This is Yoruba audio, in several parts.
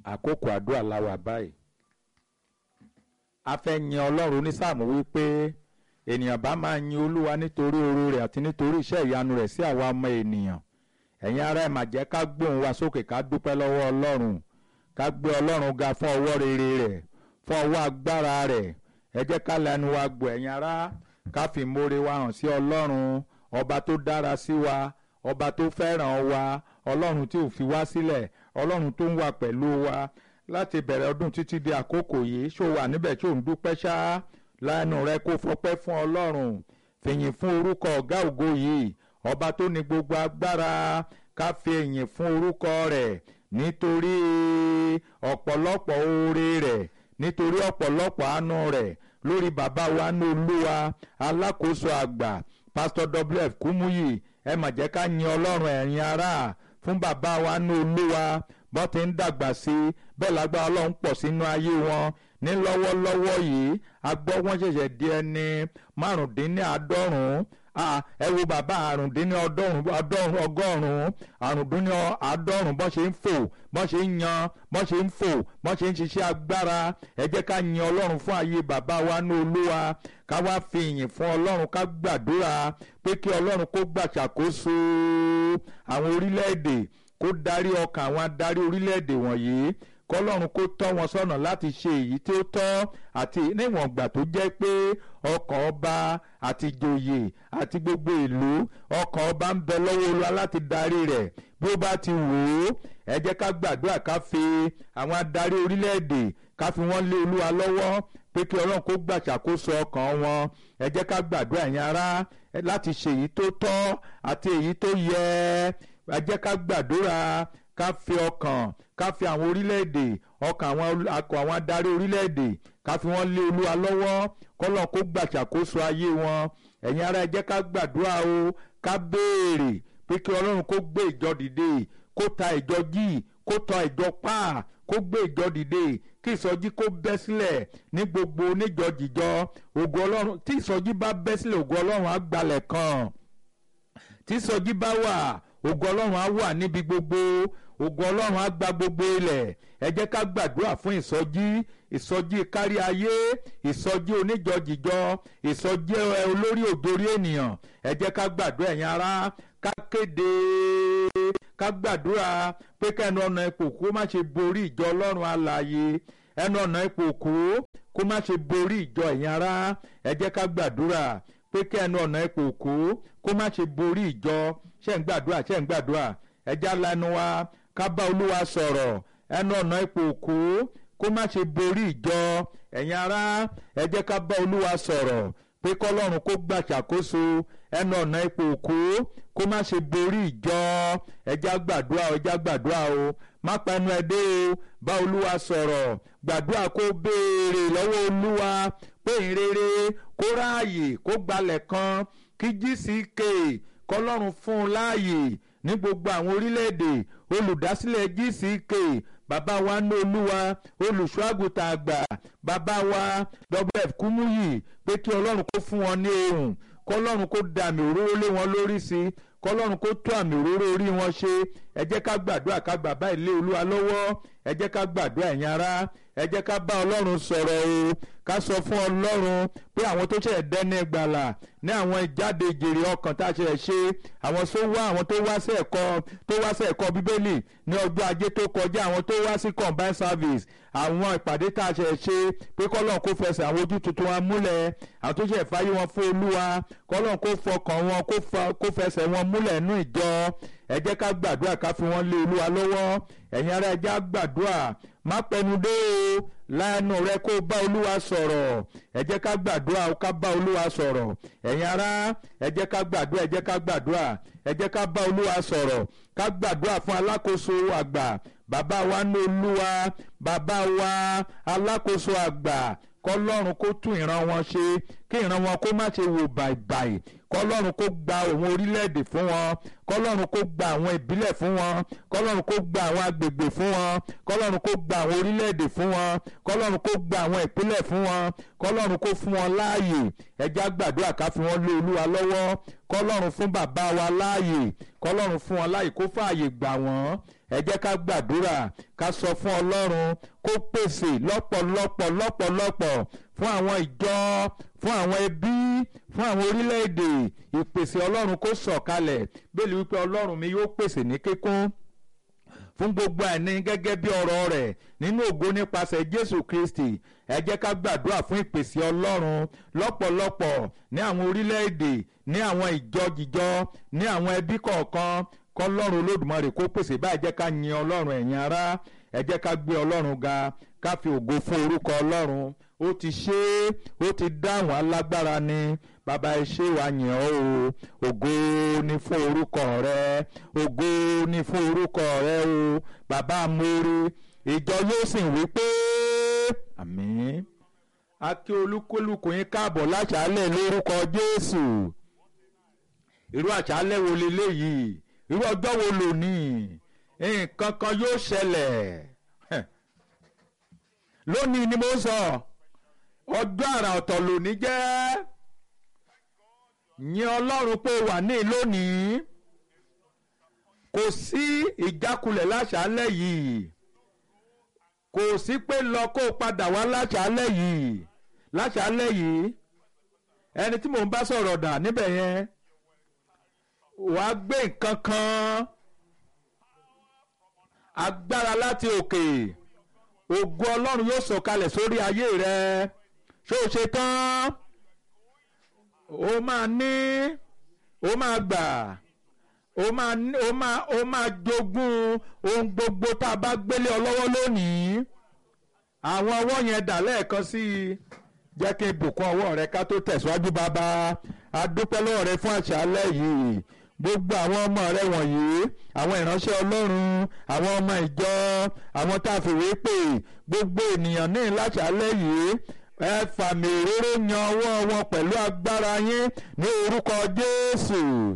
àkókò àdúrà la wà báyìí a fẹ́ yin ọlọ́run onísáàmù wípé ènìyàn bá máa yin olúwa nítorí oore rẹ̀ àti nítorí iṣẹ́ ìyanu rẹ̀ sí àwa ọmọ ènìyàn ẹ̀yin ará ẹ̀ mà jẹ́ ká gbóhùn wa sókè ká dúpẹ́ lọ́wọ́ ọlọ́run ká gbé ọlọ́run ga fún ọwọ́ rere rẹ̀ fún ọwọ́ agbára rẹ̀ ẹ jẹ́ ká lẹ́nu wa gbọ́ ẹ̀yin ará ká fi ìmoore wa hàn sí ọlọ́run ọba tó dára sí wa ọba tó fẹ́ràn wa ọlọ́run tí ò fi wá sílẹ̀ ọlọ́run tó ń wà pẹ̀lú wa láti bẹ̀rẹ̀ ọdún títí di àkókò yìí ṣó wà níbẹ̀ tí ò ń dúpẹ́ ṣá lẹ́nu rẹ kó fọpẹ́ fún ọlọ́run fìyìn fún orúkọ ọ̀gá ògo yìí ọba tó ní gbogbo agbára ká fi ìyìn fún orúkọ rẹ̀ nítorí ọ̀pọ̀lọpọ̀ oore rẹ̀ nítorí ọ̀pọ̀lọpọ̀ àánú rẹ̀ lórí bàbá wa ní olúwa alákòóso àgbà pásítọ̀ wf kúmúyì ẹ mà jẹ́ ká yin ọlọ́run ẹ̀yin ará fún bàbá wa ní olúwa bọ́n ti ń dàgbà sí i bẹ́ẹ̀ lágbára ọlọ́run pọ̀ sínú ayé wọn ní lọ́wọ́lọ́wọ́ yìí a gbọ́ wọ́n ṣẹ̀ṣẹ̀ di ẹni márùndínláàádọ́rùn-ún ẹ wo bàbá àrùndínláàádọ́rùn ọgọ́rùn-ún àrùndínláàádọ́rùn bọ́n ṣe ń fò bọ́n ṣe ń yan bọ́n ṣe ń fò bọ́n ṣe ń ṣiṣẹ́ agbára ẹ jẹ́ ká yin ọlọ́run fún ayé bàbá wa ní olúwa ká wá fi ìyìn fún ọlọ́run ká gbàdúrà pé kí ọlọ́run kó gbàṣàkóso àwọn orílẹ̀-èdè kó darí ọkàn àwọn adarí orílẹ̀-èdè wọ̀nyí kọlọ́run kó tọ́ wọn sọ́nà láti ṣe èyí tí ó tọ́ àti níwọ̀n ìgbà tó jẹ́ pé ọkàn ọba àti ìjòyè àti gbogbo ìlú ọkàn ọba ń bẹ lọ́wọ́ olúwa láti darí rẹ̀ bí ó bá ti wò ó ẹ jẹ́ ká gbàdúrà ká fi àwọn adarí orílẹ̀-èdè ká fi wọ́n lé olúwa lọ́wọ́ pé kí ọlọ́run kó gbàṣàkóso ọkàn wọn ẹ jẹ́ ká gbàdúrà yẹn ará láti ṣe èyí tó tọ́ àti èyí tó yẹ ẹ jẹ́ ká gbàdúrà ká fi ọkàn ká fi àwọn orílẹ̀-èdè ọkàn àwọn akọ àwọn adarí orílẹ̀-èdè ká fi wọ́n lé olúwa lọ́wọ́ kọ́lọ́n kó gbàṣàkóso ayé wọn ẹ̀yin ará ẹ jẹ́ ká gbàdúrà o ká béèrè pé kí ọlọ́run kó gbé ìjọ dìde kó ta ìjọ jí kó tọ ìjọ pa kó gbé ìjọ dìde kí ìsọjí kó bẹ́ sílẹ̀ ní gbogbo oníjọjìjọ ògo ọlọ́run tí ìsọjí bá bẹ́ sílẹ̀ ògo ọlọ́run á gbalẹ̀ kan tí ìsọjí bá wà ògo ọlọ́run á wà níbi gbogbo ògo ọlọ́run á gba gbogbo ilẹ̀ ẹ jẹ́ ká gbàdúrà fún ìsọjí ìsọjí kárí ayé ìsọjí oníjọjìjọ ìsọjí olórí òdorí ènìyàn ẹ jẹ́ ká gbàdúrà ẹ̀yin ará ká kéde ká gbàdúrà pé kẹ́nu ọ̀nà ipò kó má ṣe borí ìjọ ọlọ́run alààyè ẹnu ọ̀nà ipò kó kó má ṣe borí ìjọ ẹ̀yin ará ẹ jẹ́ ká gbàdúrà pé kẹ́nu ọ̀nà ipò kó kó má ṣe borí ìjọ ṣẹ́ ń gbàdúrà ṣẹ́ ń gbàdúrà ẹ já lanu wa ká bá olúwa sọ̀rọ̀ ẹnu ọ̀nà ipò òkú kó má ṣe borí ìjọ ẹ̀yin ará ẹ jẹ́ ká bá olúwa sọ̀rọ̀ pé kọ́lọ́run kó gbàṣàkóso ẹnu ọ̀nà ipò òkú kó má ṣe borí ìjọ ẹ já gbàdúrà ẹ já gbàdúrà o má pa ẹnu ẹ dé o bá olúwa sọ̀rọ̀ gbàdúrà kó béèrè lọ́wọ́ olúwa pé ìrere kó ráàyè kó gbalẹ̀ kan kí gck kọ́lọ́run fún un láàyè ní gbogbo àwọn orílẹ̀-èdè olùdásílẹ̀ gck bàbá wa ní olúwa olùṣọ́àgùtà àgbà bàbá wa wf kúmúyì pé kí ọlọ́run kó fún wọn ní ohùn kọlọ́run kó da àmì òróró lé wọn lórí sí i kọlọ́run kó tó àmì òróró orí wọn ṣe ẹ jẹ́ ká gbàdúrà ká bàbá ilé olúwa lọ́wọ́ ẹ jẹ́ ká gbàdúrà ẹ̀yin ará ẹ jẹ́ ká bá ọlọ́run sọ̀rọ̀ o ká sọ fún ọlọ́run pé àwọn tó ṣẹ̀ dẹ́ni gbàlà ní àwọn ìjáde ìjèrè ọkàn tá a ṣe ṣe àwọn tó wá àwọn tó wá sí ẹ̀kọ́ tó wá sí ẹ̀kọ́ bíbélì ní ọjọ́ ajé tó kọjá àwọn tó wá sí combined service àwọn ìpàdé tá a ṣe ṣe pé kọ́lọ́n kó fẹsẹ̀ àwọn ojú tuntun wa múlẹ̀ àwọn tó ṣe fàyè wọn fún olúwa kọ́lọ́n kó fọkàn wọn kó fẹsẹ̀ wọn múlẹ̀ nú ìjọ ẹ jẹ́ ká gbàdúrà ká fi wọ́n lé olúwa lọ́wọ́ ẹ̀yin ará ẹ jẹ́ á gbàdúrà má pẹnu dé o láàánú rẹ kó bá olúwa sọ̀rọ̀ ẹ jẹ́ ká gbàdúrà ká bá olúwa sọ̀rọ̀ ẹ̀yin ará ẹ jẹ́ ká gbàdúrà ẹ jẹ́ ká gbàdúrà ẹ jẹ́ ká bá olúwa sọ̀rọ̀ ká gbàdúrà fún alákòóso àgbà bàbá wa ní olúwa bàbá wa alákòóso àgbà kọlọ́run kó tún ìran wọn ṣe kí ìran wọn kó má ṣe wò bàìbàì kọlọ́run kó gba òun orílẹ̀-èdè fún wọn kọlọ́run kó gba àwọn ìbílẹ̀ fún wọn kọlọ́run kó gba àwọn agbègbè fún wọn kọlọ́run kó gba àwọn orílẹ̀-èdè fún wọn kọlọ́run kó gba àwọn ìpínlẹ̀ fún wọn kọlọ́run kó fún wọn láàyè ẹja gbàdúrà ká fi wọn lé olúwa lọ́wọ́ kọlọ́run fún bàbá wa láàyè kọlọ́run fún wọn láàyè kó fààyè gbà wọ́n ẹ jẹ́ ká gbàdúrà ká sọ fún ọlọ́run kó pèsè lọ́pọ̀lọpọ̀ lọ́pọ̀lọpọ̀ fún àwọn ìjọ fún àwọn ẹbí fún àwọn orílẹ̀-èdè ìpèsè ọlọ́run kó sọ̀kalẹ̀ bẹ́ẹ̀ ni wípé ọlọ́run mi yóò pèsè ní kíkún fún gbogbo àìní gẹ́gẹ́ bí ọ̀rọ̀ rẹ̀ nínú ògo nípasẹ̀ Jésù Kristi ẹ jẹ́ ká gbàdúrà fún ìpèsè Ọlọ́run lọ́pọ̀lọpọ̀ ní àwọn orílẹ̀-èdè ní àwọn ìjọ-jìjọ ní àwọn ẹbí kọ̀ọ̀kan kọ́lọ́run Olódùmarè kó pèsè báyìí jẹ́ ká yin Ọlọ́run ẹ̀yin ará ẹ jẹ́ ká gbé Ọlọ́run ga ká fi ògo fún orúkọ Ọlọ́run ó ti ṣe é ó ti dáhùn alágbára ni bàbá ẹ ṣé wa yìn ọ́ o ògo ni fún orúkọ rẹ ògo ni fún orúkọ rẹ o bàbá amóore ìjọ yóò sì wí pé àmín a kí olúkúlùkù yín káàbọ̀ láṣálẹ̀ lórúkọ Jésù irú àṣálẹ̀ wo leléyìí irú ọjọ́ wo lónìí nǹkan kan yóò ṣẹlẹ̀ lónìí ni mo sọ ọjọ́ àrà ọ̀tọ̀ lónìí jẹ́ yìn ọlọ́run pé wà ní lónìí kò sí ìjákulẹ̀ láṣálẹ̀ yìí kò sí pé lọ kó padà wá láṣálẹ̀ yìí láṣálẹ̀ yìí ẹni tí mò ń bá sọ̀rọ̀ dà níbẹ̀ yẹn wàá gbé nǹkan kan agbára láti òkè ògo ọlọ́run yóò sọ̀kalẹ̀ sórí ayé rẹ ṣó o ṣe tán ó máa ní ó máa gbà ó máa ní ó máa ó máa jogún ohun gbogbo tá a bá gbélé ọ lọ́wọ́ lónìí àwọn ọwọ́ yẹn dà lẹ́ẹ̀kan sí i jẹ́ kí n bùkún ọwọ́ rẹ ká tó tẹ̀síwájú bàbá a dúpẹ́ lọ́wọ́ rẹ fún àṣálẹ́ yìí gbogbo àwọn ọmọ rẹ wọ̀nyí àwọn ìránṣẹ́ ọlọ́run àwọn ọmọ ìjọ àwọn tá a fìwé pè gbogbo ènìyàn ní láṣálẹ́ yìí ẹ fàmì òróró yan ọwọ́ wọn pẹ̀lú agbára yín ní orúkọ Jésù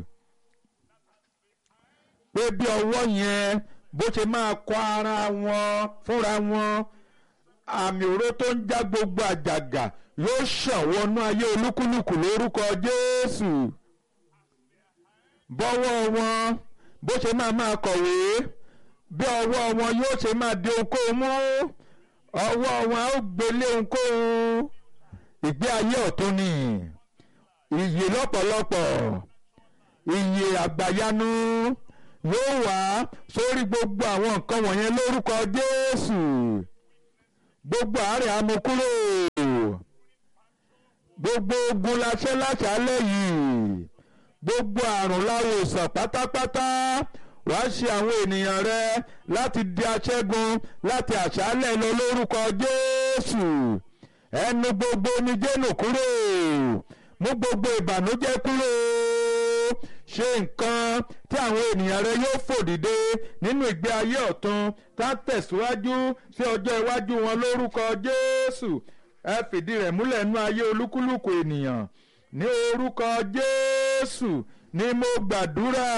pé bí ọwọ́ yẹn bó ṣe máa kọ ara wọn fúnra wọn àmì òró tó ń já gbogbo àjàgà yóò ṣàn wọnú ayé olúkúlùkù lórúkọ Jésù bọ́wọ́ wọn bó ṣe máa máa kọ̀wé bí ọwọ́ wọn yóò ṣe máa di ohunkóhun mú ọwọ́ wọn á gbélé ohunkóhun ìgbé ayé ọ̀tún ni ìyè lọ́pọ̀lọpọ̀ ìyè àgbàyanu yóò wá sórí gbogbo àwọn nǹkan wọ̀nyẹn lórúkọ Jésù gbogbo àárẹ̀ amukúrò gbogbo ogun laṣẹ́ láṣálẹ̀ yìí gbogbo àrùn láwòsàn pátápátá wàá ṣe àwọn ènìyàn rẹ láti di aṣẹ́gun láti àṣálẹ̀ lọ lórúkọ Jésù ẹnu gbogbo omijé nù kúrò mú gbogbo ìbànújẹ́ kúrò ṣe nǹkan tí àwọn ènìyàn rẹ yóò fò dìde nínú ìgbé ayé ọ̀tun tá tẹ̀síwájú sí ọjọ́ iwájú wọn lórúkọ Jésù ẹ fìdí rẹ̀ múlẹ̀ nú ayé olúkúlùkù ènìyàn ní orúkọ Jésù ni mo gbàdúrà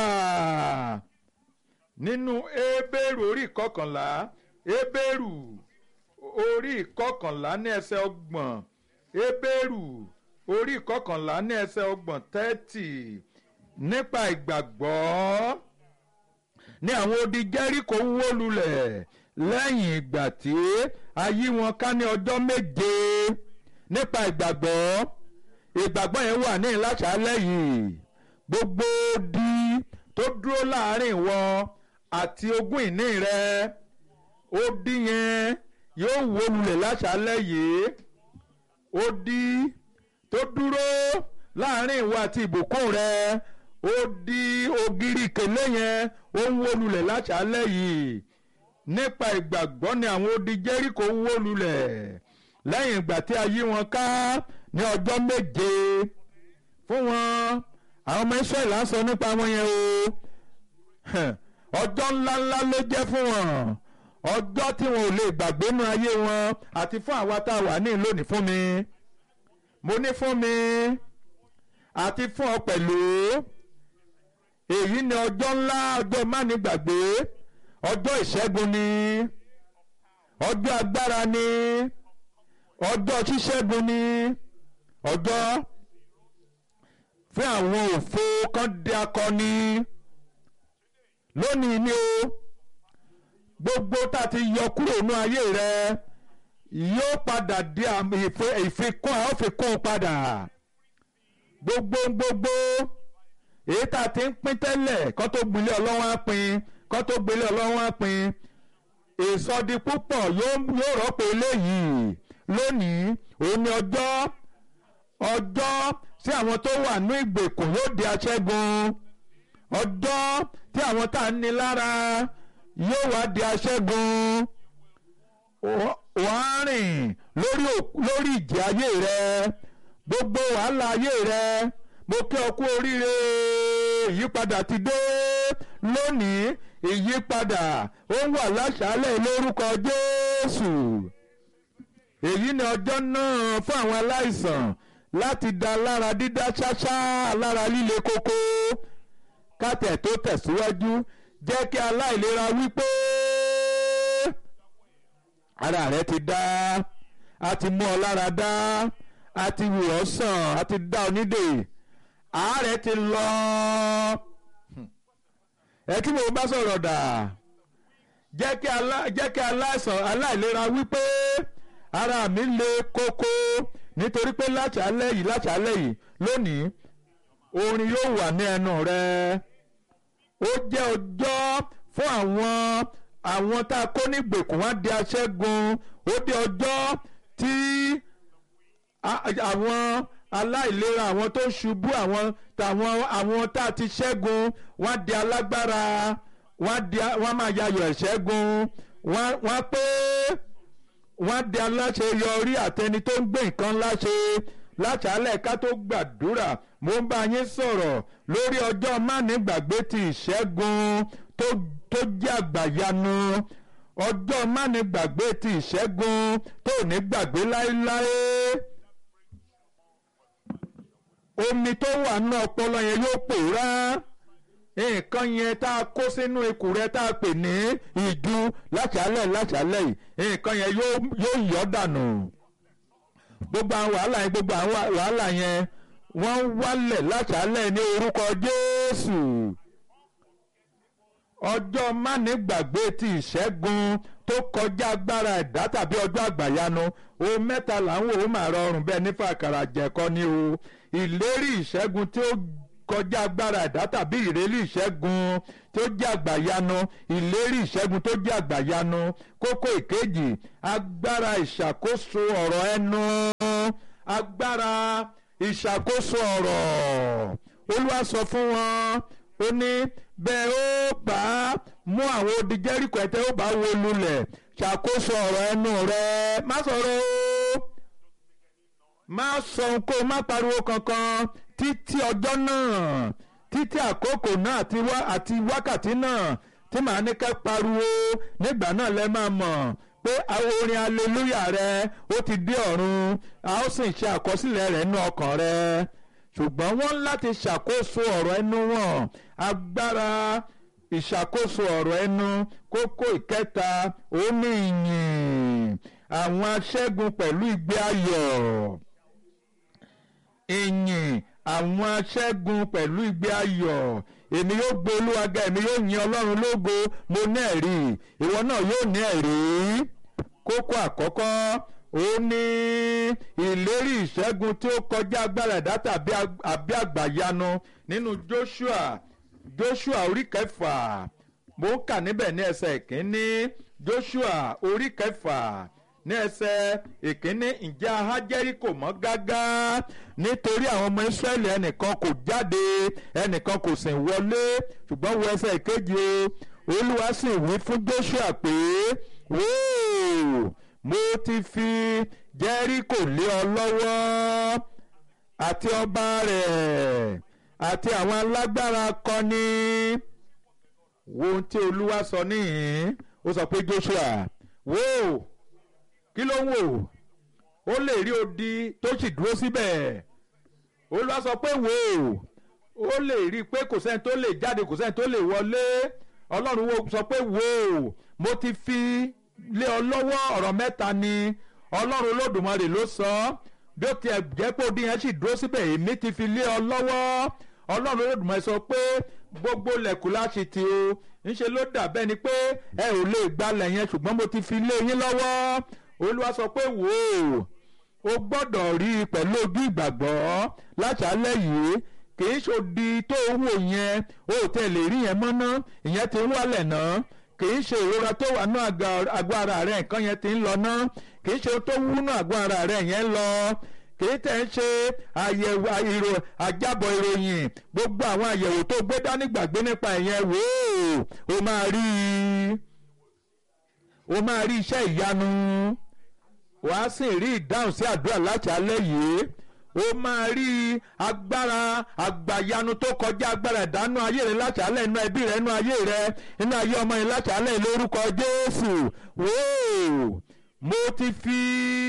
nínú Hébérù orí ìkọkànlá Hébérù orí ìkọkànlá ní ẹsẹ̀ ọgbọ̀n Hébérù orí ìkọkànlá ní ẹsẹ̀ ọgbọ̀n tẹ́tì nípa ìgbàgbọ́ ní àwọn odi Jẹ́ríkò wó lulẹ̀ lẹ́yìn ìgbà tí a yí wọn ká ní ọjọ́ méje nípa ìgbàgbọ́ ìgbàgbọ́ yẹn wà ní ìlàṣálẹ̀ yìí gbogbo odi tó dúró láàrin wọn àti ogún ìní rẹ odi yẹn yóò wó lulẹ̀ láṣálẹ̀ yìí odi tó dúró láàrin ìwọ àti ìbùkún rẹ odi ògiri kèlé yẹn ó ń wó lulẹ̀ láṣálẹ̀ yìí nípa ìgbàgbọ́ ni àwọn odi Jẹ́ríkò wó lulẹ̀ lẹ́yìn ìgbà tí a yí wọn ká ní ọjọ́ méje fún wọn àwọn ọmọ Ísírẹ́lì á sọ nípa wọn yẹn o ọjọ́ ńláńlá ló jẹ́ fún wọn ọjọ́ tí wọn ò lè gbàgbé nínú ayé wọn àti fún àwa tá a wà ní lónìí fún mi mo ní fún mi àti fún ọ pẹ̀lú èyí ni ọjọ́ ńlá ọjọ́ mánigbàgbé ọjọ́ ìṣẹ́gun ni ọjọ́ agbára ni ọjọ́ ṣíṣẹ́gun ni ọjọ́ fún àwọn òfo kan di akọni lónìí ni o gbogbo tá a ti yọ kúrò nínú ayé rẹ yóò padà di àmì ìfi- ìfikún a ó fi kún un padà gbogbo gbogbo èyí tá a ti ń pín tẹ́lẹ̀ kó tó gbilé ọlọ́wọ́n á pín kó tó gbilé ọlọ́wọ́n á pín ìsọdi púpọ̀ yóò yóò rọ́pò eléyìí lónìí òun ni ọjọ́ ọjọ́ tí àwọn tó wà ní ìgbèkùn yóò di aṣẹ́gun ọjọ́ tí àwọn tá a ní lára yóò wá di aṣẹ́gun wàá rìn lórí òk- lórí ìjì ayé rẹ gbogbo wàhálà ayé rẹ mo kí ọ kú oríire ìyípadà ti dé lónìí ìyípadà ó wà láṣálẹ̀ lórúkọ Jésù èyí ni ọjọ́ náà fún àwọn aláìsàn láti da lára dídá ṣáṣá lára líle kókó kátẹ̀ tó tẹ̀síwájú jẹ́ kí aláìlera wípé ara rẹ ti dá a ti mú ọ lára dá a ti wù ọ́ sàn a ti dá ọ nídè àárẹ̀ ti lọ ẹ kí mo bá sọ̀rọ̀ dà jẹ́ kí alá- jẹ́ kí aláìsàn aláìlera wípé ara mi le kókó nítorí pé láṣálẹ̀ yìí láṣálẹ̀ yìí lónìí orin yóò wà ní ẹnu rẹ ó jẹ́ ọjọ́ fún àwọn àwọn tá a kó ní gbèkùn wá di aṣẹ́gun ó jẹ́ ọjọ́ tí a- àwọn aláìlera àwọn tó ṣubú àwọn tàwọn àwọn tá a ti ṣẹ́gun wọ́n á di alágbára wọ́n á di wọ́n á máa yayọ̀ ẹ̀ṣẹ́gun wọ́n á- wọ́n á pé wọ́n á di aláṣeyọrí àtẹni tó ń gbé nǹkan láṣẹ láṣálẹ̀ ká tó gbàdúrà mo ń bá yín sọ̀rọ̀ lórí ọjọ́ mánigbàgbé ti ìṣẹ́gun tó tó jẹ́ àgbàyanu ọjọ́ mánigbàgbé ti ìṣẹ́gun tó ní gbàgbé láéláé omi tó wà ní ọpọlọ yẹn yóò pòórá nǹkan yẹn tá a kó sínú ikùn rẹ tá a pè ní ìju láṣálẹ̀ láṣálẹ̀ yìí nǹkan yẹn yóò yóò yọ dànù gbogbo àwọn wàhálà yẹn gbogbo àwọn wàhálà yẹn wọ́n wálẹ̀ láṣálẹ̀ ní orúkọ Jésù ọjọ́ mánigbàgbé ti ìṣẹ́gun tó kọjá agbára ẹ̀dá tàbí ọjọ́ àgbàyanu ohun mẹ́ta là ń wò ó mà rọrùn bẹ́ẹ̀ nífà àkàrà jẹ̀kọ́ ni o ìlérí ìṣẹ́gun tí ó kọjá agbára ẹ̀dá tàbí ìlérí ìṣẹ́gun tó jẹ́ àgbàyanu ìlérí ìṣẹ́gun tó jẹ́ àgbàyanu kókó ìkejì agbára ìṣàkóso ọ̀rọ̀ ẹnu agbára ìṣàkóso ọ̀rọ̀ olúwa sọ fún wọn ó ní bẹ́ẹ̀ ó bá mú àwọn odi Jẹ́ríkò ẹ̀tẹ́ ó bá wó lulẹ̀ ṣàkóso ọ̀rọ̀ ẹnu rẹ má sọ̀rọ̀ o má sọ ohunkóhun má pariwo kankan títí ọjọ́ náà títí àkókò náà àti wá àti wákàtí náà tí màá ní kẹ́ pariwo nígbà náà lẹ máa mọ̀ pé àwọn orin aleluya rẹ ó ti dé ọ̀run a ó sì ṣe àkọsílẹ̀ rẹ̀ nínú ọkàn rẹ ṣùgbọ́n wọ́n láti ṣàkóso ọ̀rọ̀ ẹnu wọn agbára ìṣàkóso ọ̀rọ̀ ẹnu kókó ìkẹta ó ní ìyìn àwọn aṣẹ́gun pẹ̀lú ìgbé ayọ̀ ìyìn àwọn aṣẹ́gun pẹ̀lú ìgbé ayọ̀ èmi yóò gbé olúwa ga èmi yóò yin ọlọ́run lógo mo ní ẹ̀rí ìwọ náà yóò ní ẹ̀rí kókó àkọ́kọ́ ó ní ìlérí ìṣẹ́gun tí ó kọjá agbára ẹ̀dá tàbí ag- àbí àgbàyanu nínú Joshua Joshua orí kẹfà mo ń kà níbẹ̀ ní ẹsẹ̀ ìkíní Joshua orí kẹfà ní ẹsẹ̀ ìkíní ǹjẹ́ ahá Jẹ́ríkò mọ́ gágá nítorí àwọn ọmọ Ísírẹ́lì ẹnìkan kò jáde ẹnìkan kò sì wọlé ṣùgbọ́n wo ẹsẹ̀ ìkejì o Olúwa sì wí fún Joshua pé wóò mo ti fi Jẹ́ríkò lé ọ lọ́wọ́ àti ọba rẹ̀ àti àwọn alágbára akọni wo ohun tí Olúwa sọ níhìn ó sọ pé Joshua wò kí ló ń wò ó lè rí odi tó sì dúró síbẹ̀ Olúwa sọ pé wò ó lè rí i pé kò sẹ́ni tó lè jáde kò sẹ́ni tó lè wọlé Ọlọ́run wo sọ pé wò mo ti fi lé ọ lọ́wọ́ ọ̀rọ̀ mẹ́ta ni Ọlọ́run Olódùmarè ló sọ bí ó tiẹ̀ jẹ́ pé odi yẹn sì dúró síbẹ̀ èmi ti fi lé ọ lọ́wọ́ Ọlọ́run Olódùmarè sọ pé gbogbo lẹ̀kùn láti ti o ńṣe ló dàbẹ́ ni pé ẹ ò lè gbalẹ̀ yẹn ṣùgbọ́n mo ti fi lé yín lọ́wọ́ olúwa sọ pé wò ó o gbọ́dọ̀ rí i pẹ̀lú ojú ìgbàgbọ́ láṣálẹ̀ yìí kì í ṣòdi tó wò yẹn o ò tẹ̀ lè rí yẹn mọ́ná ìyẹn ti ń wálẹ̀ náà kì í ṣe ìrora tó wà ní àgọ́ ara rẹ̀ nǹkan yẹn ti ń lọ ná kì í ṣe tó wú ní àgọ́ ara rẹ̀ yẹn lọ kì í tẹ̀ ń ṣe àyẹ̀wò ìrò àjábọ̀ ìròyìn gbogbo àwọn àyẹ̀wò tó gbé dání gbàgbé nípa ìyẹn wò ó o máa rí o máa rí iṣẹ́ ìyanu wàá sì rí ìdáhùn sí àdúrà láti alẹ́ yìí ó máa rí agbára àgbàyanu tó kọjá agbára ìdánù ayé rẹ láti alẹ́ inú ẹbí rẹ inú ayé rẹ inú ayé ọmọ yẹn láti alẹ́ lórúkọ Jésù wóò mo ti fi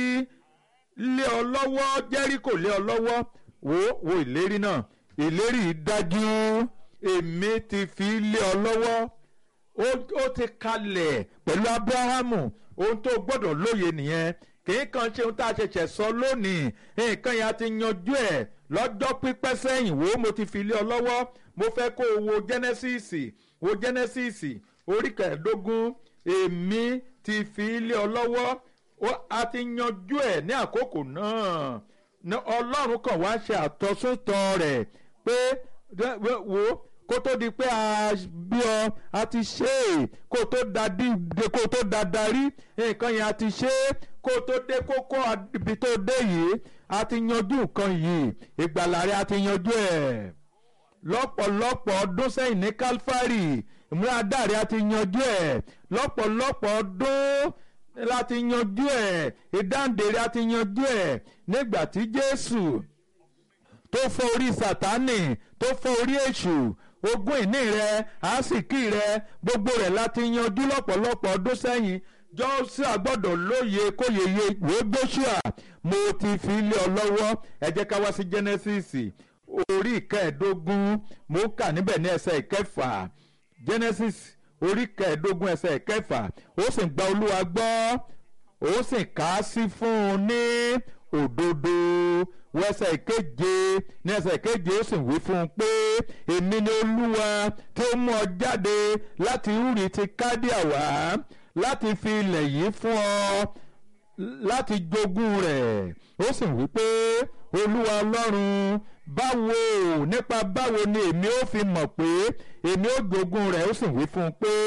lé ọ lọ́wọ́ Jẹ́ríkò lé ọ lọ́wọ́ wò wò ìlérí náà ìlérí dájú èmi ti fi lé ọ lọ́wọ́ ó ti kalẹ̀ pẹ̀lú Abrahamu ohun tó gbọ́dọ̀ lóye nìyẹn kìí kan ṣe ohun tá a ṣẹ̀ṣẹ̀ sọ lónìí nǹkan yẹn a ti yanjú ẹ̀ lọ́jọ́ pípẹ́ sẹ́yìn wo mo ti fi lé ọ lọ́wọ́ mo fẹ́ kó o wo Genesis wo Genesis orí kẹẹ̀ẹ́dógún èmi ti fi lé ọ lọ́wọ́ a ti yanjú ẹ̀ ní àkókò náà ọlọ́run kan wá ṣe àtọ́sótọ́ rẹ̀ pé wo kó tó di pé a bí ọ a ti ṣe é kó tó da dídé kó tó da darí nǹkan yẹn a ti ṣe é kó tó dé kókó ibi tó dé yìí a ti yanjú nǹkan yìí ìgbàlà rẹ a ti yanjú ẹ̀ lọ́pọ̀lọpọ̀ ọdún sẹ́yìn ní Calvary ìmúradá rẹ a ti yanjú ẹ̀ lọ́pọ̀lọpọ̀ ọdún láti yanjú ẹ̀ ìdáǹdè rẹ a ti yanjú ẹ̀ nígbà tí Jésù tó fọ́ orí Sátánì tó fọ́ orí èṣù ogún ìní rẹ àásìkí rẹ gbogbo rẹ láti yanjú lọ́pọ̀lọpọ̀ ọdún sẹ́yìn Jóṣúà gbọ́dọ̀ lóye kóyeye wo Jóṣúà mo ti fi lé ọ lọ́wọ́ ẹ jẹ́ ká wá sí Genesis orí ìkẹẹ̀ẹ́dógún mo kà níbẹ̀ ní ẹsẹ̀ ìkẹfà Genesis orí ìkẹẹ̀ẹ́dógún ẹsẹ̀ ìkẹfà ó sì gba Olúwa gbọ́ ó sì kà á sí fún un ní òdodo wẹsẹ̀ ìkeje ní ẹsẹ̀ ìkeje ó sì wí fún un pé èmi ni olúwa tí ó mú ọ jáde láti Úrì ti Kádíà wá láti fi ilẹ̀ yìí fún ọ láti jogún rẹ̀ ó sì wí pé olúwa ọlọ́run báwo nípa báwo ni èmi ó fi mọ̀ pé èmi ó jogún rẹ̀ ó sì wí fún un pé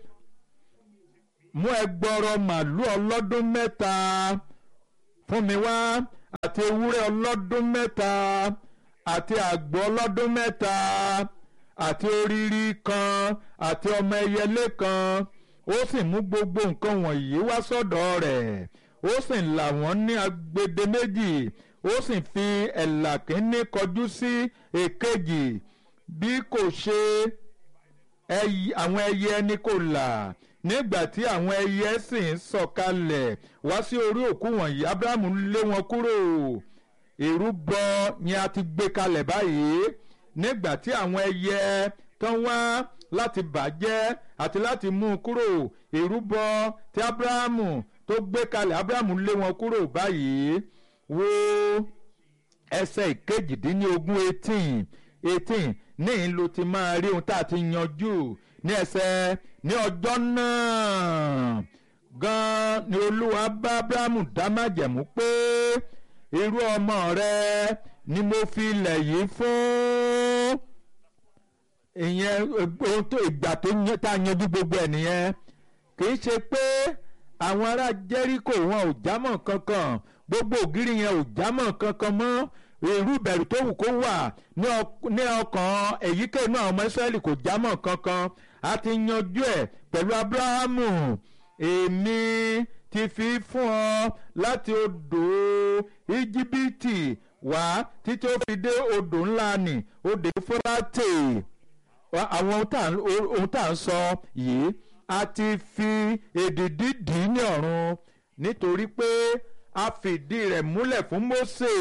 mú ẹgbọrọ màlúù ọlọ́dún mẹ́ta fún mi wá àti ewúrẹ́ ọlọ́dún mẹ́ta àti àgbò ọlọ́dún mẹ́ta àti oríri kan àti ọmọ ẹyẹlé kan ó sì mú gbogbo nǹkan wọ̀nyí wá sọ́dọ̀ rẹ̀ ó sì là wọ́n ní agbede méjì ó sì fi ẹ̀là kínní kọjú sí èkejì bí kò ṣe àwọn ẹyẹ ẹni kò là nígbà tí àwọn ẹyẹ sì ń sọ̀kalẹ̀ wá sí orí òkú wọ̀nyí abrahamu lé wọn kúrò ìrúbọ yẹn a ti gbé kalẹ̀ báyìí nígbà tí àwọn ẹyẹ tán wá láti bàjẹ́ àti láti mú un kúrò ìrúbọ tí abrahamu tó gbé kalẹ̀ abrahamu lé wọn kúrò báyìí wo ẹsẹ̀ ìkejìdínlógún eighteen eighteen níyìn ló ti máa rí ohun tá a ti yanjú ní ẹsẹ̀ ní ọjọ́ náà gan ni olúwa bá abrahamu dá májẹ̀mú pé irú ọmọ rẹ ni mo fi ilẹ̀ yìí fún ìyẹn ohun tó ìgbà tó tá a yanjú gbogbo ẹ̀ nìyẹn kì í ṣe pé àwọn ará jẹ́ríkò wọn ò jámọ́ kankan gbogbo ògiri yẹn ò jámọ́ kankan mọ́ irú ìbẹ̀rù tó wù kó wà ní ọkàn èyíkéyìí náà ọmọ Ísírẹ́lì kò jámọ́ kankan a ti yanjú ẹ̀ pẹ̀lú Abrahamu èmi ti fi fún ọ láti odò íjíbítì wá títí ó fi dé odò ńlá nì odò Éfúrátè àwọn ohun tá à ń sọ yìí a ti fi èdìdí dì í ní ọ̀run nítorí pé a fìdí rẹ̀ múlẹ̀ fún Mósè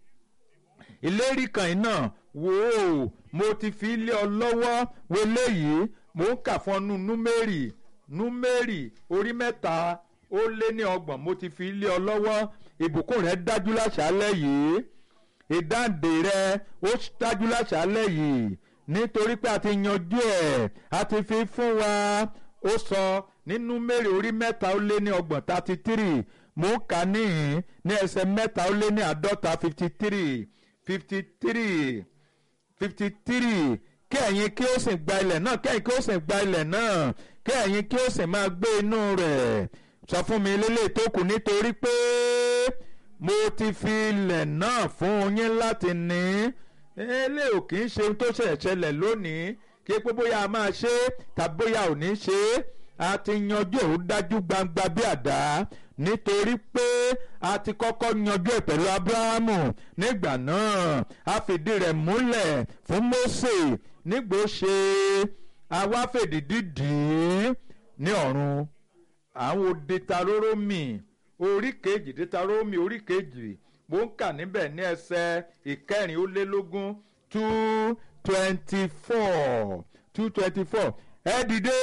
ìlérí kan iná wò ó mo ti fi lé ọ lọ́wọ́ wọlé yìí mo ń kà fún ọnù númérì númérì orí mẹ́ta ó lé ní ọgbọ̀n mo ti fi lé ọ lọ́wọ́ ìbùkún rẹ dájú láṣálẹ́ yìí ìdáǹdè rẹ ó dájú láṣálẹ́ yìí nítorí pé a ti yanjú ẹ̀ a ti fi fún wa ó sọ nínú mẹ́rì orí mẹ́ta ó lé ní ọgbọ̀n thirty three mò ń kà níhìn ní ẹsẹ̀ mẹ́ta ó lé ní àádọ́ta fifty three fifty three fifty three kí ẹ̀yin kí ó sì gba ilẹ̀ náà kí ẹ̀yin kí ó sì gba ilẹ̀ náà kí ẹ̀yin kí ó sì máa gbé inú rẹ̀ sọ fún mi lélẹ̀ tó kù nítorí pé mo ti fi ilẹ̀ náà fún yín láti ní ilé ò kì í ṣe ohun tó ṣẹ̀ṣẹ̀ ṣẹlẹ̀ lónìí kí pé bóyá a máa ṣe é tàbí bóyá ò ní ṣe é a ti yanjú ẹ̀ ó dájú gbangba bí àdá nítorí pé a ti kọ́kọ́ yanjú ẹ̀ pẹ̀lú abrahamu nígbà náà a fìdí rẹ̀ múlẹ̀ fún mose nígbò ṣe àwa fèdìdí dì í ní ọ̀run àwọn òdetaróròmì orí kejì detaróròmì orí kejì mo ń kà níbẹ̀ ní ẹsẹ̀ ìkẹrin ó lé lógún two twenty four two twenty four ẹ dìde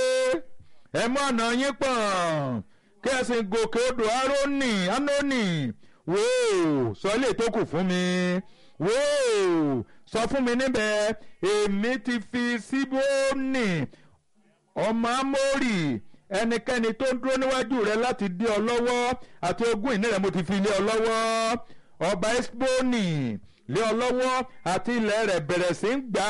ẹ mú ọ̀nà yín pọ̀ kí ẹ sì gòkè odò arónì anónì wò ó sọ ilé tó kù fún mi wò ó sọ fún mi níbẹ̀ èmi ti fi síbónì ọmọ amórì ẹnikẹ́ni tó ń dúró níwájú rẹ láti dí ọ lọ́wọ́ àti ogún ìní rẹ mo ti fi lé ọ lọ́wọ́ ọba esboni lé ọ lọ́wọ́ àti ilẹ̀ rẹ̀ bẹ̀rẹ̀ sí ń gbà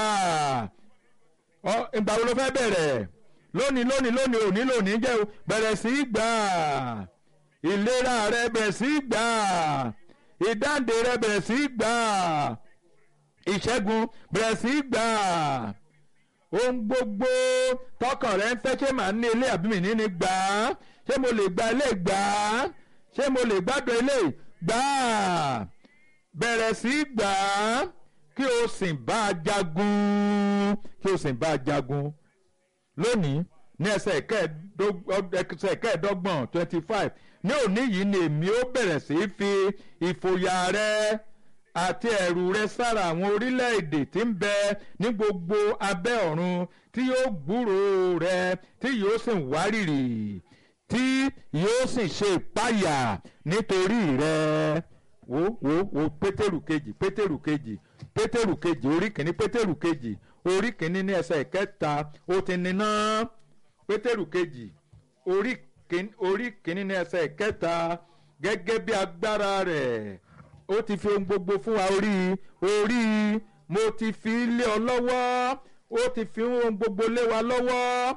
á ìgbà wo ló fẹ́ bẹ̀rẹ̀ lónìí lónìí lónìí òní lónìí jẹ́ bẹ̀rẹ̀ sí í gbà á ìlera rẹ bẹ̀rẹ̀ sí í gbà á ìdáǹdè rẹ bẹ̀rẹ̀ sí í gbà á ìṣẹ́gun bẹ̀rẹ̀ sí í gbà á ohun gbogbo tọkàn rẹ ń fẹ́ ṣé màá ní ilé àbí mi ní ní gbà á ṣé mo lè gba ilé gbà á ṣé mo lè gbádùn ilé gbà á bẹ̀rẹ̀ sí í gbà á kí o sì bá a jagun kí o sì bá a jagun lónìí ní ẹsẹ̀ kẹẹ̀ẹ́dọ́gbọ̀n twenty five ní òní yìí ni èmi ó bẹ̀rẹ̀ sí í fi ìfòyà rẹ àti ẹ̀rù rẹ sára àwọn orílẹ̀-èdè tí ń bẹ ní gbogbo abẹ́ ọ̀run tí yóò gbúrò rẹ tí yóò sì wárìrì tí yóò sì ṣe ìpáyà nítorí rẹ wo wo wo pétérù kejì pétérù kejì pétérù kejì orí kìíní pétérù kejì orí kìíní ní ẹsẹ̀ ìkẹta ó ti níná pétérù kejì orí kìíní ní ẹsẹ̀ ìkẹta gẹ́gẹ́ bí agbára rẹ̀ ó ti fi ohun gbogbo fún wa orí orí mo ti fi lé ọ lọ́wọ́ ó ti fi ohun gbogbo lé wa lọ́wọ́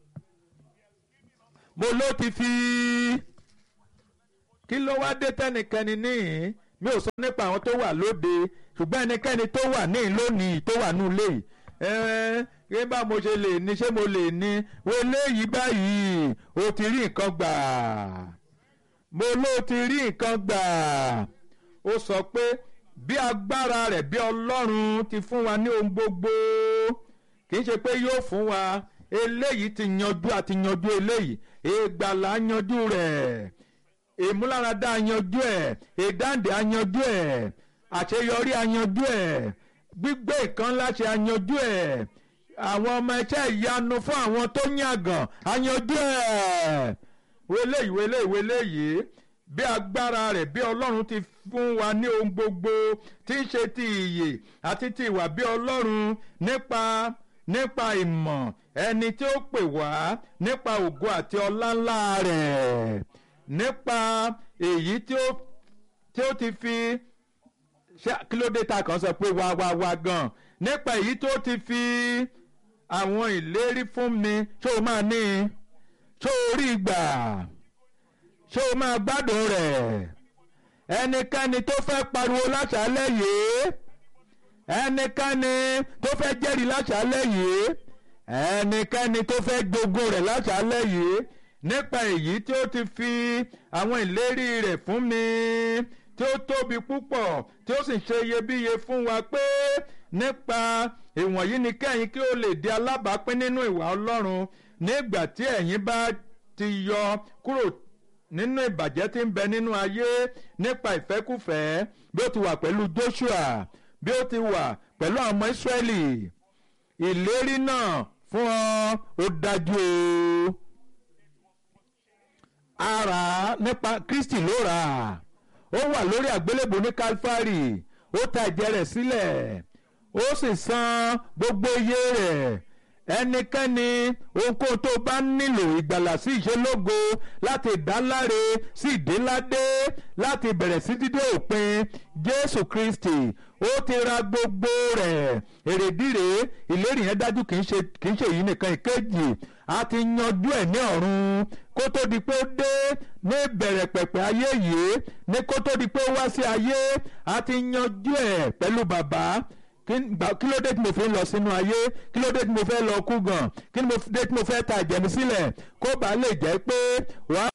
mo ló ti fi kí ló wá dé tẹ́nikẹ́ni níhìn mi ò sọ nípa àwọn tó wà lóde ṣùgbọ́n ẹnikẹ́ni tó wà níhìn lónìí tó wà nù lé ẹ bá mo ṣe lè ní ṣé mo lè ní wo léyìí báyìí o ti rí nǹkan gbà mo ló ti rí nǹkan gbà ó sọ pé bí agbára rẹ̀ bí ọlọ́run ti fún wa ní ohun gbogbo kì í ṣe pé yóò fún wa eléyìí ti yanjú àti yanjú eléyìí ìgbàlà yanjú rẹ̀ ìmúláradá yanjú ẹ̀ ìdáǹdè yanjú ẹ̀ àṣeyọrí yanjú ẹ̀ gbígbé nǹkan láṣẹ yanjú ẹ̀ àwọn ọmọ ẹ̀ṣẹ́ ìyanu fún àwọn tó yàgàn yanjú ẹ̀ wẹlẹ́yìí wẹlẹ́yìí wẹlẹ́yìí bí agbára rẹ̀ bí ọlọ́run ti fún wa ní ohun gbogbo tí ń ṣe ti ìyè àti ti ìwà bí ọlọ́run nípa nípa ìmọ̀ ẹni tí ó pè wá nípa ògo àti ọlá ńlá rẹ̀ nípa èyí tí ó tí ó ti fi ṣé kí ló dé ta kàn sọ pé wá wá wá gan nípa èyí tó ti fi àwọn ìlérí fún mi ṣó o máa ní ṣó o rí gbà ṣé o máa gbádùn rẹ̀ ẹnikẹ́ni tó fẹ́ pariwo láṣálẹ̀ yìí ẹnikẹ́ni tó fẹ́ jẹ́rìí láṣálẹ̀ yìí ẹnikẹ́ni tó fẹ́ gbógun rẹ̀ láṣálẹ̀ yìí nípa èyí tí ó ti fi àwọn ìlérí rẹ̀ fún mi tí ó tóbi púpọ̀ tí ó sì ṣe iyebíye fún wa pé nípa ìwọ̀nyí ni kẹ́yìn kí ó lè di alábàápín nínú ìwà Ọlọ́run nígbà tí ẹ̀yin bá ti yọ kúrò nínú ìbàjẹ́ tí ń bẹ nínú ayé nípa ìfẹ́kùfẹ́ bí ó ti wà pẹ̀lú Joshua bí ó ti wà pẹ̀lú àwọn ọmọ Ísírẹ́lì ìlérí náà fún ọ ó dájú o ara nípa Kristi ló rà ó wà lórí àgbélébùú ní Calvary ó ta ẹ̀jẹ̀ rẹ̀ sílẹ̀ ó sì san gbogbo iye rẹ̀ ẹnikẹ́ni ohunkóhun tó bá nílò ìgbàlà sí ìṣelógo láti ìdáláre sí ìdéládé láti bẹ̀rẹ̀ sí dídé òpin jésù kristi ó ti ra gbogbo rẹ̀ èrèdí rèé ìlérí yẹn dájú kì í ṣe kì í ṣe èyí nìkan ìkejì a ti yanjú ẹ̀ ní ọ̀run kó tó di pé ó dé ní ìbẹ̀rẹ̀ pẹ̀pẹ̀ ayé yìí ní kó tó di pé ó wá sí ayé a ti yanjú ẹ̀ pẹ̀lú bàbá kí ló dé tí mo fi ń lọ sínú ayé kí ló dé tí mo fẹ́ lọ kú gan kí ló dé tí mo fẹ́ ta ìjẹ̀mí sílẹ̀ kó bàa lè jẹ́ pé wàá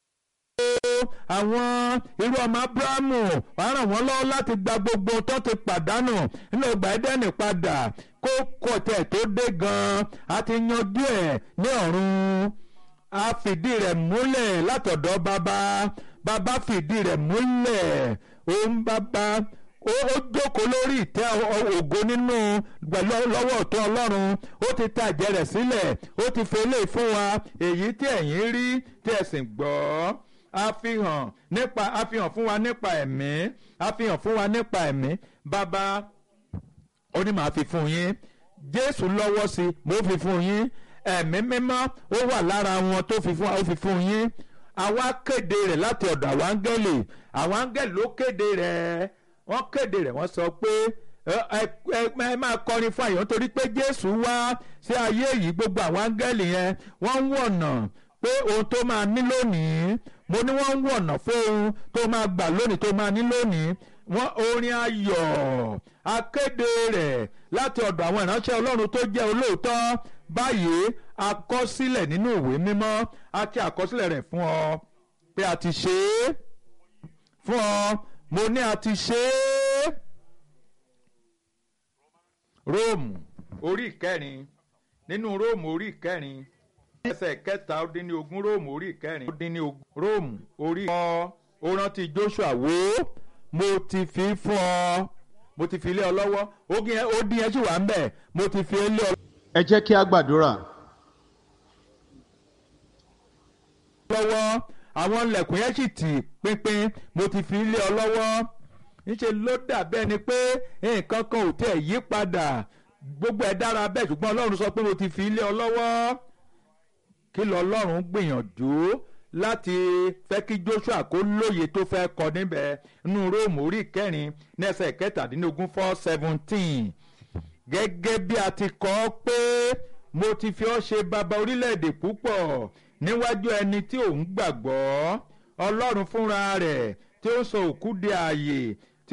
àwọn irú ọmọ abrahamu wàá ràn wọ́n lọ́wọ́ láti gba gbogbo tó ti pàdánù nínú ọgbà ẹdẹ́nì padà kó kọ̀tẹ̀ tó dé gan-an a ti yanjú ẹ̀ ní ọ̀run a fìdí rẹ̀ múlẹ̀ látọ̀dọ̀ bàbá bàbá fìdí rẹ̀ múlẹ̀ òun bàbá ó jókòó lórí ìtẹ́ ògo nínú pẹ̀lú lọ́wọ́ ọ̀tún ọlọ́run ó ti ta ẹ̀jẹ̀ rẹ̀ sílẹ̀ ó ti fi eléyìí fún wa èyí tí ẹ̀yin rí tí ẹ sì gbọ́ àfihàn nípa àfihàn fún wa nípa ẹ̀mí àfihàn fún wa nípa ẹ̀mí bàbá ó ní màá fi fún yín jésù lọ́wọ́ sí mo fi fún yín ẹ̀mí mímọ́ ó wà lára wọn tó fi fún ó fi fún yín àwa kéde rẹ̀ láti ọ̀dọ̀ àwọn áńgẹ́lì àwọn áńgẹ́lì ló kéde rẹ̀ wọ́n kéde rẹ̀ wọ́n sọ pé ẹ máa kọrin fún àyàn torí pé jésù wá sí ayé yìí gbogbo àwọn áńgẹ́lì yẹn wọ́n ń wọ̀nà pé ohun tó máa ní lónìí mo ní wọ́n ń wọ̀nà fún ohun tó máa gbà lónìí tó máa ní lónìí wọ́n orin ayọ̀ akéde rẹ̀ láti ọ̀dọ̀ àwọn ìránṣẹ́ ọlọ́run tó jẹ́ olóòótọ́ báyìí àkọsílẹ̀ nínú ìwé mímọ́ àti àkọsílẹ̀ rẹ̀ fún ọ pé a ti ṣe é fún ọ mo ní a ti ṣe é. róòmù orí ìkẹrin nínú róòmù orí ìkẹrin ẹsẹ̀ kẹta ó dín ní ogún róòmù orí ìkẹrin ó dín ní ogún róòmù orí ọ ó rántí joshua wò ó mo ti fi fún ọ mo ti fi lé ọ lọ́wọ́ ó dín yẹn sì wà ń bẹ̀ mo ti fi lé ọ. ẹ jẹ́ kí a gbàdúrà. lọ́wọ́ àwọn ilẹ̀kùn yẹn sì tì pínpín mo ti fi lé ọ lọ́wọ́ níṣẹ́ ló dàbí ẹni pé nǹkan kan ò tẹ̀ yí padà gbogbo ẹ̀ dára bẹ́ẹ̀ ṣùgbọ́n ọlọ́run sọ pé mo ti fi lé ọ lọ́wọ́ kí lọ ọlọ́run gbìyànjú láti fẹ́ kí joshua kó lóye tó fẹ́ kọ níbẹ̀ nínú róòmù orí kẹrin ní ẹsẹ̀ kẹtàdínlógún four seventeen gẹ́gẹ́ bí a ti kọ ọ́ pé mo ti fi ọ́ ṣe bàbá orílẹ̀-èdè púpọ̀ níwájú ẹni tí òun gbàgbọ́ ọlọ́run fúnra rẹ̀ tí ó sọ òkú di ààyè